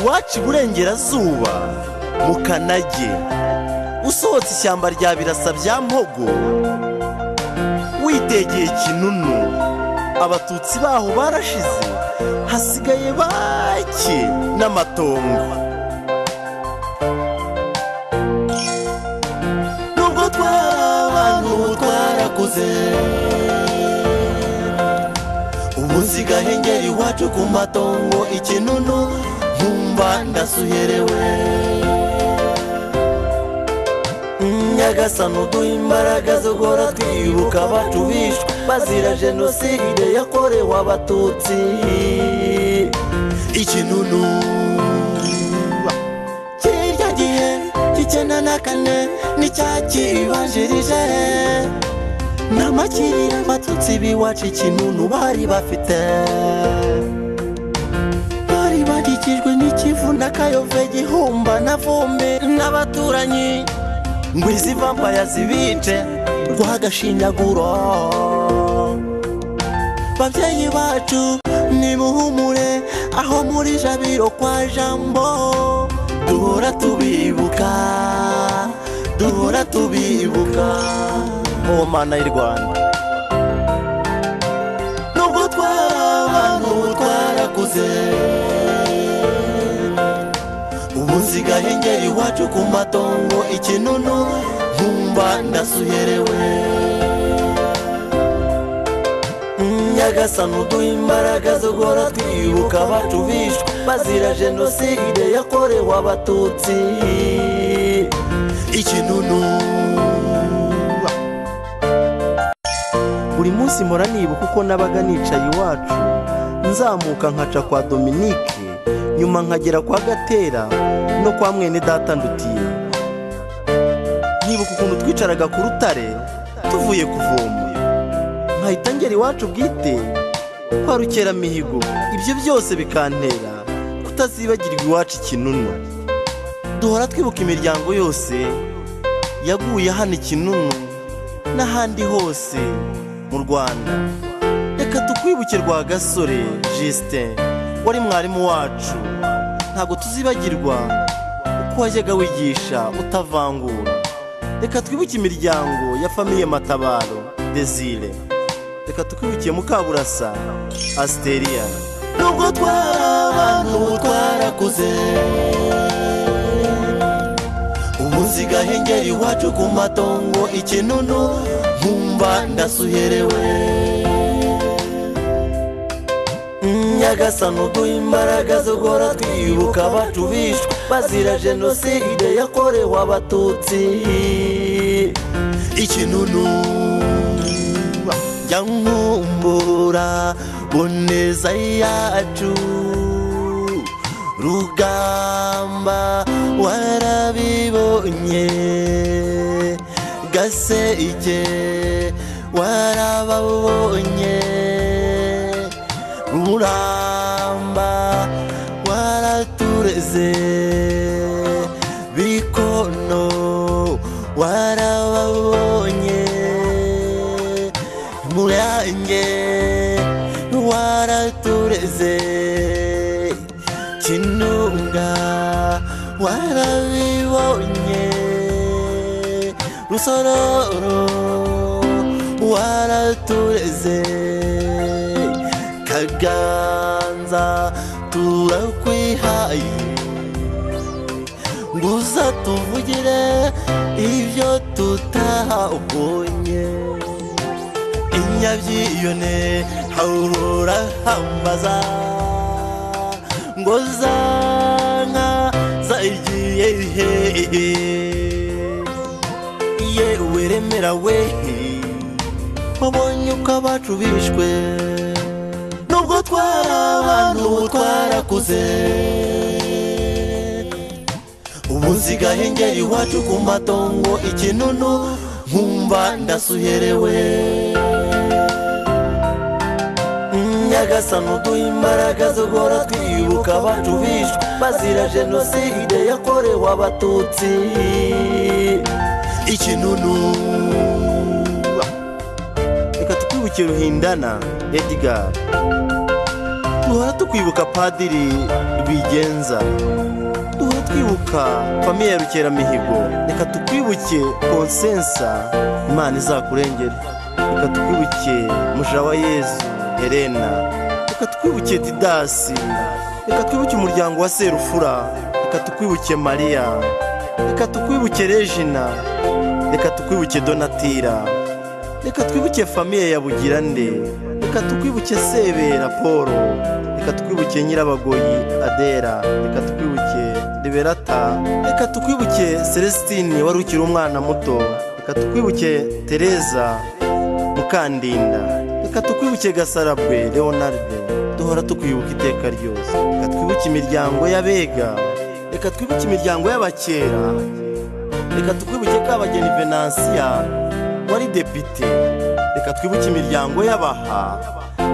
waca iburengerazuba mu kanage usohotse ishyamba rya birasa bya mpogo witegeye kinunu abatutsi baho barashize hasigaye bake n'amatongo nubwo twari abantu twarakuze ubu nsigaye ngera iwacu ku matongo ikinunu nkumva ndasuherewe nyagasani uduha imbaraga zo guhora twibuka abacu bishwe bazira jenoside yakorewe abatutsi ikinunu kirya gihe cy'icyenda na kane n'icyakiribanjirije n'amakirire abatutsi b'iwacu ikinunu bari bafite bari bagikijwe n'ikivu n'akayove gihumba na vumbi n'abaturanyi ngo izi vampaya zibice guha agashyinyaguro babyeyi bacu nimuhumure aho muri jabiro kwa jambo duhora tubibuka duhora tubibuka oh mana y'u rwanda nubwo twari abantu twarakuze ubu nsigaye ngera iwacu ku matongo ikinunu nkumva ndasuherewe nyagasani uduha imbaraga zo guhora twibuka abacu bishwe bazira jenoside yakorewe abatutsi ikinunu buri munsi mpora nibuka uko nabaga nicaye iwacu nzamuka nkaca kwa dominike nyuma nkagera kwa gatera no kwa mwene data ndutiye nkibuka ukuntu twicaraga ku rutare tuvuye kuvoma nkahita ngera iwacu bwite kwa rukeramihigo ibyo byose bikantera kutazibagirwa iwacu ikinunu duhora twibuka imiryango yose yaguye hano ikinunu n'ahandi hose mu rwanda reka tukwibuke rwa gasore jisite wari mwarimu wacu ntabwo tuzibagirwa uko wajyaga wigisha utavangura reka twibuke imiryango ya famiye matabaro desire reka tukwibuke mukaburasa asiteria nubwo twari abantu twarakuze ubu nsigaye ngera iwacu ku matongo ikinunu nkumva ndasuherewe nyagasani uduha imbaraga zo guhora twibuka abacu bishwe bazira jenoside yakorewe abatutsi ikinunu jya nkumbura boneza yacu rugamba warabibonye gaseke warababonye ruramba waratureze bikono warababonye murange waratureze kinunga warabibonye rusororo waratureze kaganza turakwihaye gusa tuvugire ibyo tutabonye inyabyiyone haurura hambaza ngo zanka zagiye hehe yewe remera we wabonye uko abacu bishwe nubwo twari abantu twarakuze ubu nsigaye ngera iwacu ku matongo ikinunu nkumva ndasuherewe nyagasani uduha imbaraga zo guhora twibuka abacu bishwe bazira jenoside yakorewe abatutsi ikinunu reka tukwibuke ruhindana edgar duhora tukwibuka padiri rwigenza twibuka famiye ya rukeramihigo reka tukwibuke konsensa imana izakurengere reka tukwibuke mujawa yezu herena reka twibuke didasi reka twibuke umuryango wa serufura reka tukwibuke mariya reka tukwibuke regina reka tukwibuke donatira reka twibuke famiye ya bugirande reka tukwibuke sebera paul reka tukwibuke nyirabagoyi adera reka tukwibuke liberata reka tukwibuke celestine wari ukiri umwana muto reka tukwibuke tereza mukandinda reka tukwibuke gasarabwe leonarde duhora tukwibuka iteka ryose reka twibuke imiryango y'abega reka twibuke imiryango y'abakera reka twibuke kabageni venansiya wari depite reka twibuke imiryango y'abaha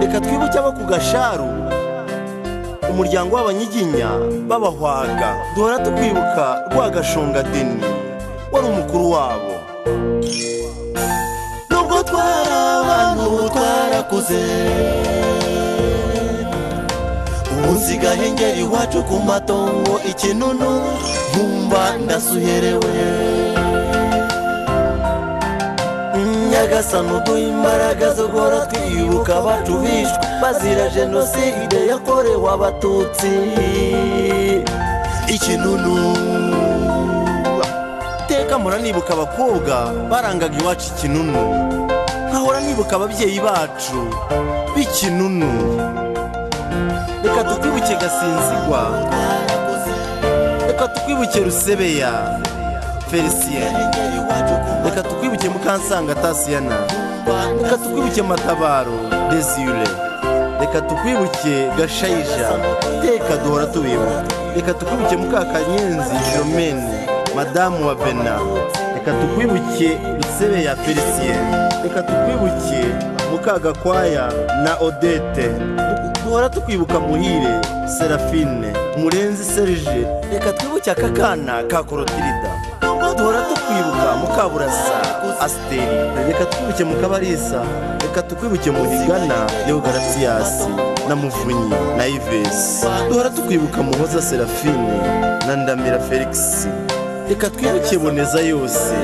reka twibuke abo ku gasharu umuryango w'abanyiginya b'abahwaga duhora tukwibuka rwagashungadeni wari umukuru wabo nubwo twari abantu ubu twarakuze umunsigahe ngera iwacu ku matongo ikinunu nkumva ndasuherewe nyagasani uduha imbaraga zo guhora twibuka abacu bishwe bazira jenoside yakorewe abatutsi ikinunu iteka mpora nibuka abakobwa barangaga iwacu ikinunu nkahora nibuka ababyeyi bacu b'ikinunu reka tukwibuke gasinzigwa reka tukwibuke rusebeya felicien reka tukwibuke mukansanga tasiyana reka tukwibuke matabaro desire reka tukwibuke gashayija teka duhora tubibuka reka tukwibuke mukakanyenzi jomene madamu wa bena reka tukwibuke rusebe ya felicien reka tukwibuke mukagakwaya na odete duhora tukwibuka muhire serafine murenzi serge reka twibuke aka kana ka korotirida duhora tukwibuka mukaburasa asiteri reka twibuke mukabarisa reka tukwibuke muhigana leogaratiyasi na muvunyi na ivesi duhora tukwibuka muhoza serafine na ndamira felix reka twibuke boneza yose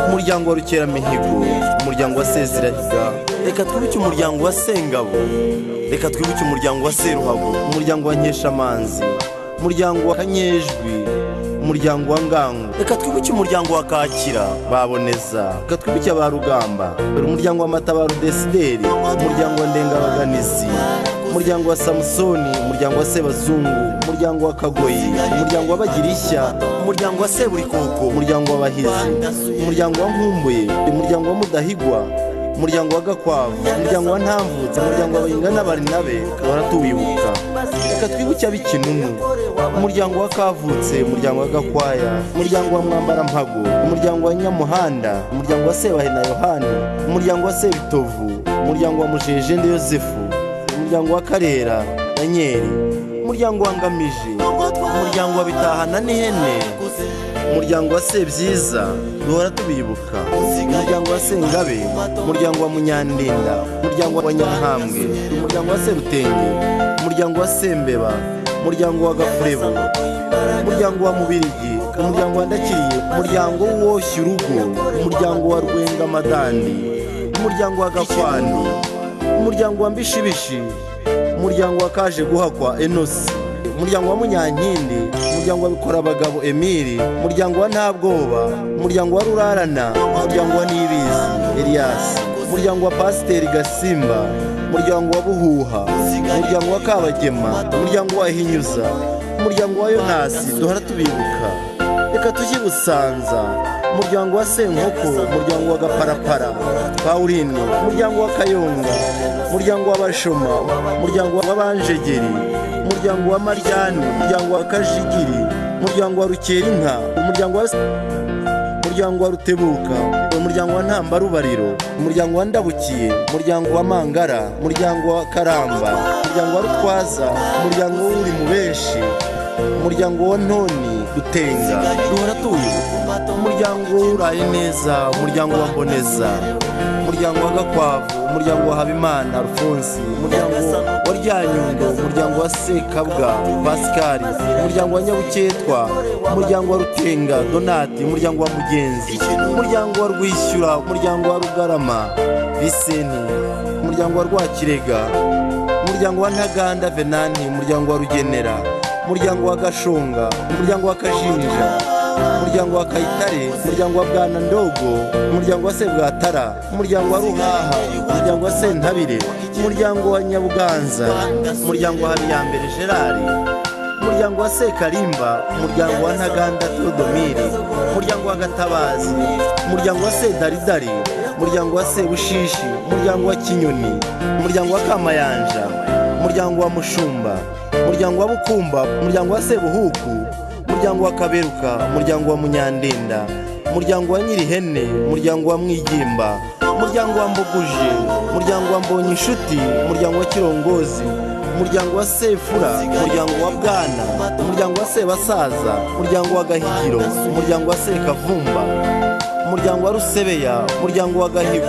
umuryango wa rukeramihigo umuryango wa sezirahiga reka twibuke umuryango wa sengabo reka twibuke umuryango wa seruhago umuryango wa nkeshamanzi umuryango wa kanyejwi umuryango wa ngango reka twibuke umuryango wa kakira baboneza reka twibuke ba rugamba dore umuryango wa matabaro desideri umuryango wa ndengabaganizi umuryango wa samusoni umuryango wa sebazungu umuryango wa kagoyi umuryango wa bagirishya umuryango wa seburikoko umuryango w'abahizi umuryango wa nkumbuye umuryango wa mudahigwa umuryango wa gakwavu umuryango wa ntamvutse umuryango wa bahinga n'abarinabe duhora tuwibuka reka twibuke ab'ikinunu umuryango wa kavutse umuryango wa gakwaya umuryango wa mwambarampago umuryango wa nyamuhanda umuryango wa sebahe na yohani umuryango wa sebitovu umuryango wa mujejende yosefu umuryango wa karera na nyeri umuryango wa ngamije umuryango wa bitahana n'ihene umuryango wa sebyiza duhora tubibuka umuryango wa sengabe umuryango wa munyandinda umuryango wa nyahambwe umuryango wa serutenge umuryango wa sembeba umuryango wa gafurebo umuryango wa mubirigi umuryango wa ndakiriye umuryango w'uwoshya urugo umuryango wa rwengamadandi umuryango wa gakwani umuryango wa mbishibishi umuryango wa kaje guhakwa enosi umuryango wa munyankindi umuryango wa bikora abagabo emiri umuryango wa ntabwoba umuryango wa rurarana umuryango wa nibizi eliyasi umuryango wa pasiteri gasimba umuryango wa buhuha umuryango wa kabagema umuryango wa hinyuza umuryango wa yonasi duhora tubibuka reka tujye busanza umuryango wa senkoko umuryango wa gaparapara pawuline umuryango wa kayonga umuryango w'abashoma umuryango w'abanjegeri umuryango wa maryane umuryango wa kajigiri umuryango wa rukerinka umuryango wa umuryango wa rutebuka umuryango wa ntambarubariro umuryango wa ndabukiye umuryango wa mangara umuryango wa karamba umuryango wa rutwaza umuryango w'uri mu benshi umuryango wa ntoni dutenga duhora tuyu umuryango umuryango w'uraye neza umuryango wa mboneza umuryango wa gakwavu umuryango wa habimana rufunzi umuryango wa ryanyundo umuryango wa sekabwa pasikari umuryango wa nyabuketwa umuryango wa rutenga donati umuryango wa mugenzi umuryango wa rwishyura umuryango wa rugarama visenti umuryango wa rwakirega umuryango wa ntaganda venanti umuryango wa rugenera umuryango wa gashonga umuryango wa kajinja umuryango wa kayitare umuryango wa bwana ndogo umuryango wa sebwatara umuryango wa ruhaha umuryango wa sentabire umuryango wa nyabuganza umuryango wa habiyambere gerari umuryango wa sekarimba umuryango wa ntaganda teodomire umuryango wa gatabazi umuryango wa sedaridari umuryango wa sebushishi umuryango wa kinyoni umuryango wa kamayanja umuryango wa mushumba umuryango wa bukumba umuryango wa sebuhuku umuryango wa kaberuka umuryango wa munyandinda umuryango wa nyirihene umuryango wa mwigimba umuryango wa mbuguje umuryango wa mbonyishuti umuryango wa kirongozi umuryango wa sefura umuryango wa bwana umuryango wa sebasaza umuryango wa gahigiro umuryango wa sekavumba umuryango wa rusebeya umuryango wa gahigo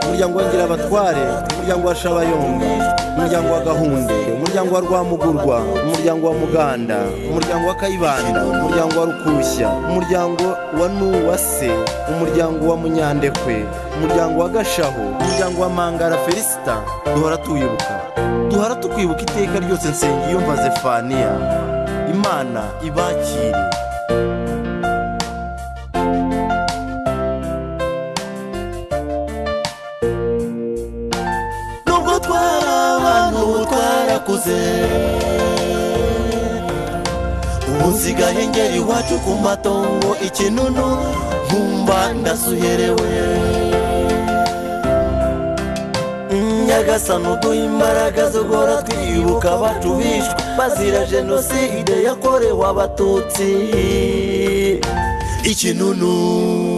umuryango wa ngirabatware umuryango wa shabayonga umuryango wa gahunde umuryango wa rwamugurwa umuryango wa muganda umuryango wa kayibanda umuryango wa rukushya umuryango wa nuwase umuryango wa munyandekwe umuryango wa gashaho umuryango wa mangara felisita duhora tuwibuka duhora tukwibuka iteka ryose nsengiyumva zefaniya imana ibakire nubwo twari abantu twarakuze ubu nsigaye ngera iwacu ku matongo ikinunu nkumva ndasuherewe nyagasani uduha imbaraga zo guhora twibuka abacu bishwe bazira jenoside yakorewe abatutsi ikinunu